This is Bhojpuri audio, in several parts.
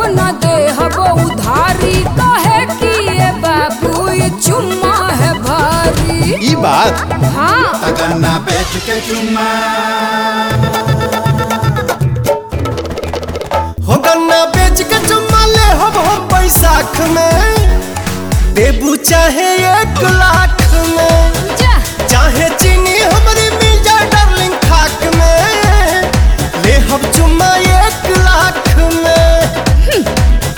न दे हबो उधारी कहे कि ये बाबू ये चुम्मा है भारी ई बात हाँ गन्ना बेच के चुम्मा हो गन्ना बेच के चुम्मा ले हम हम बैसाख में देबू चाहे एक लाख में जा चाहे चीनी हमारी मिल जाए डार्लिंग खाक में ले हम चुम्मा एक लाख में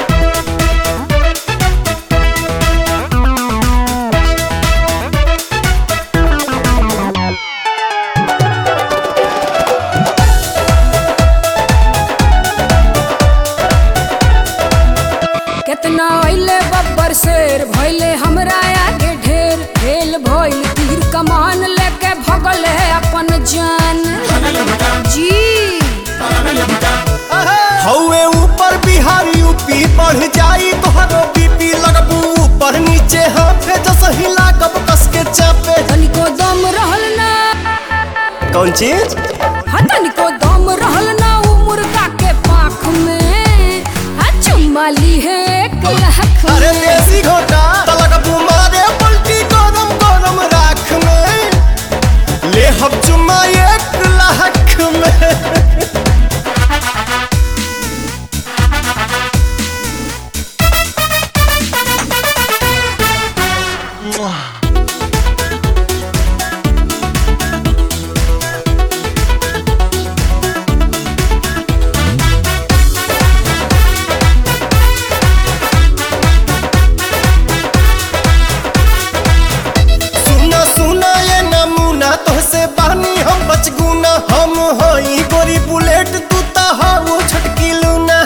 कितना अइले बब्बर शेर भइले हमरा आगे ढेर फेल भइल तीर कमान लेके भगल है अपन जान जी हौवे ऊपर बिहार यूपी बढ़ जाई तोहरो बीपी लगबू ऊपर नीचे हाथे जस हिला कब कस के चापे तनिको दम रहल ना कौन चीज हा तनिको दम रहल ना उ मुर्गा के पाख में हा चुम्मा ली है एक लाख अरे में देसी घोटा तलगबू मारे पलटी गरम गरम राख में ले हम चुम्मा एक लाख में सुना सुना ये नमूना तोहसे बानी हम बचगुना हम हई गोरी बुलेट तू ता हो छटकी लूना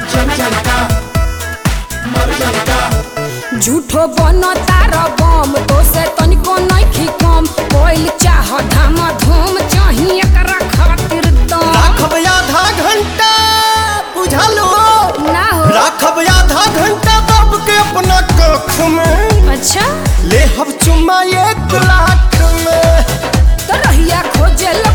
झूठो बनो तारा बम तो से तनिको नइखी कम कोइल चाह धामा धूम चाही एकरा खातिर दम राखब आधा घंटा बुझलो ना हो राखब आधा घंटा दब के अपना कख में अच्छा ले हम चुम्मा एक लाख में तो रहिया खोजे